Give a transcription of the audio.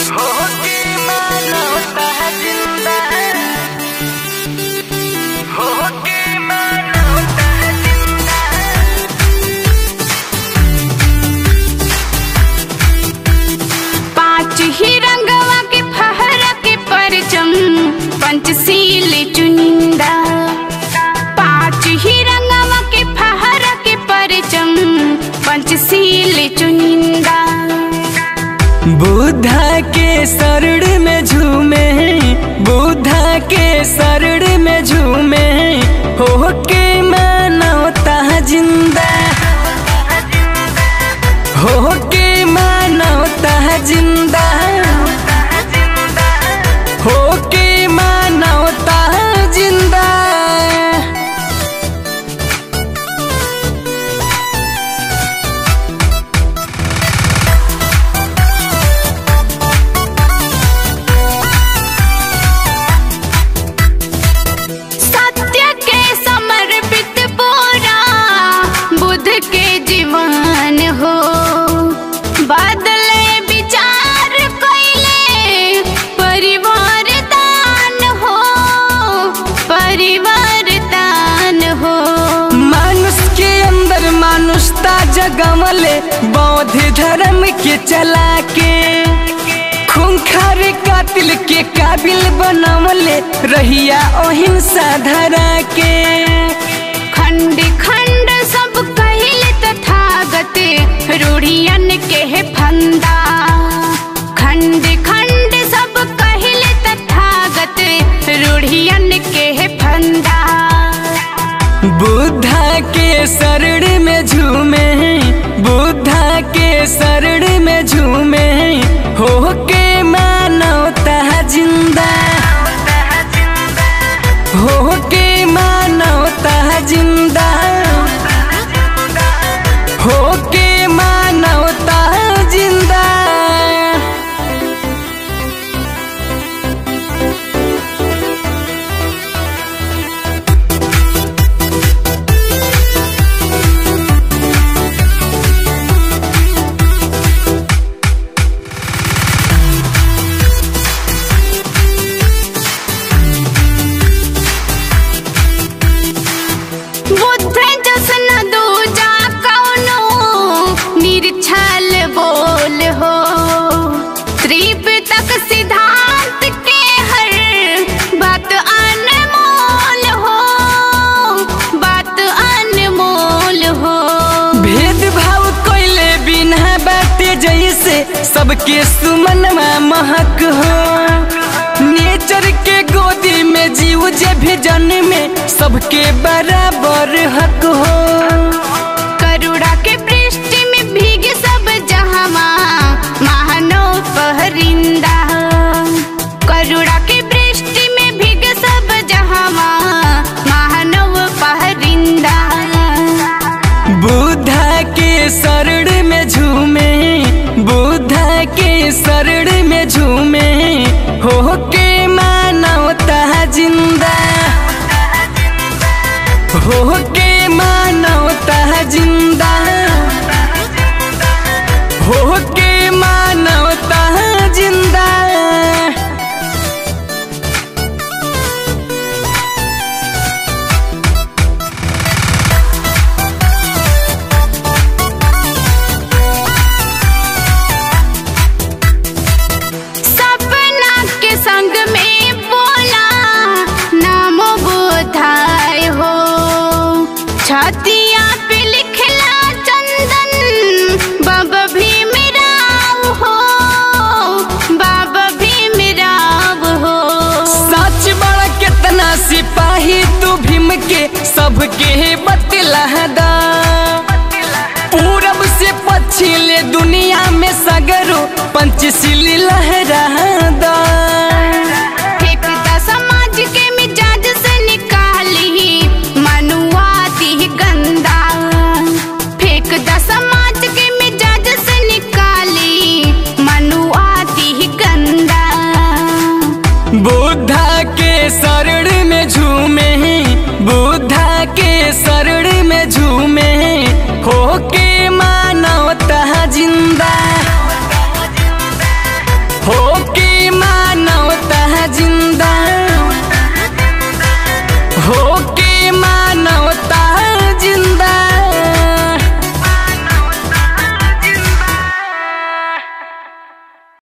पाँच ही रंगवा के फहरा के परचम पंचशील चुनिंदा पाँच ही रंगवा के फहरा के परचम पंचशील चुनिंदा बुद्धा के शरण में झूमे बुद्धा के शरण में झूमे हो के मानवता जिंदा हो के मानवता जिंदा हो के मानवता जिंदा सत्य के समर्पित पूरा बुद्ध के जीवन हो बदले विचार कैले परिवार दान हो परिवार दान हो मानुष के अंदर मानुषता जगमले बौद्ध धर्म के चला के खूंखार कातिल के काबिल बनवले रहिया अहिंसा धरा के खंड खंड सब कहले तथागत रूढ़ियन के है फंदा खंड खंड सब कहले तथागत रूढ़ियन के है फंदा बुद्धा के शरण में झूमे बुद्धा के शरण में झूमे हो के मानवता जिंदा हो के मानवता जिंदा हो के मानवता जिंदा बुद्ध जसन दूजा कौनो निर्छल बोल हो त्रिपिटक सिद्धांत के हर बात अनमोल हो बात अनमोल हो भेदभाव कोइले बिना बाटे जैसे सबके सुमनवा महक हो नेचर के गोदी में जीव जे भी जन्मे सबके बराबर हक हो करुणा के पृष्ठ में भीग सब जहावा महानव पहरिंदा करुणा के पृष्ठ में भीग सब जहावा महानव पहरिंदा बुद्धा के शरण में झूमे बुद्धा के शरण में झूमे हो के मानवता जिंदा हो के मानवता जिंदा हो के मानवता जिंदा सपना के संग में बोला नामो बुधाय हो छतिया पे लिखला चंदन बाबा भीम राव हो बाबा भीम राव हो सच बड़ा कितना सिपाही तू भीम के सबके बतला दा पूरब से पश्चिम ले दुनिया में सगरो पंचशील लहरा